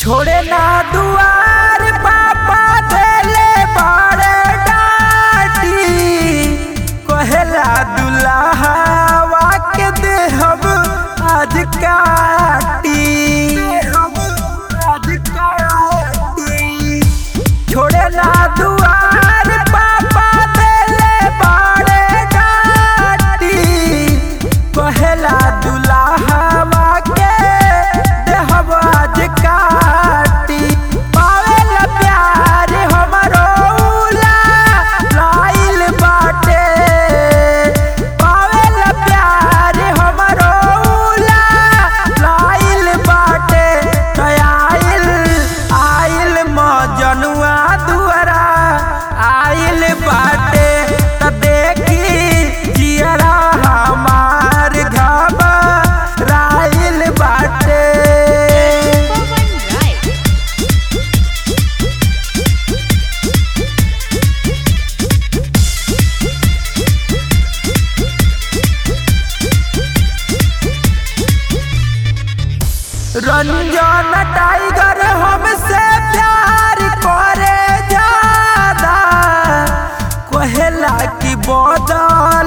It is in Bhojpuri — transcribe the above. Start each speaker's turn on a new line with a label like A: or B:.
A: छोड़े ना दुआर पापा देले बड़े डाटी कहेला दुल्हावा के देहब आज काटी आज काटी छोड़े ना दुआर पापा देले बड़े डाटी कहेला दुल्हावा के देहब आज काटी पावेला प्यार हमरो उला लाइल बाटे पावेला प्यार हमरो उला लाइल बाटे कयाइल आइल मजनुआ दुआरा आइल बाटे त देखी जियरा हमार घबराइल बाटे
B: Pawan Rai.
A: रंजन टाइगर हमसे प्यार करे ज्यादा कहेला कि बदल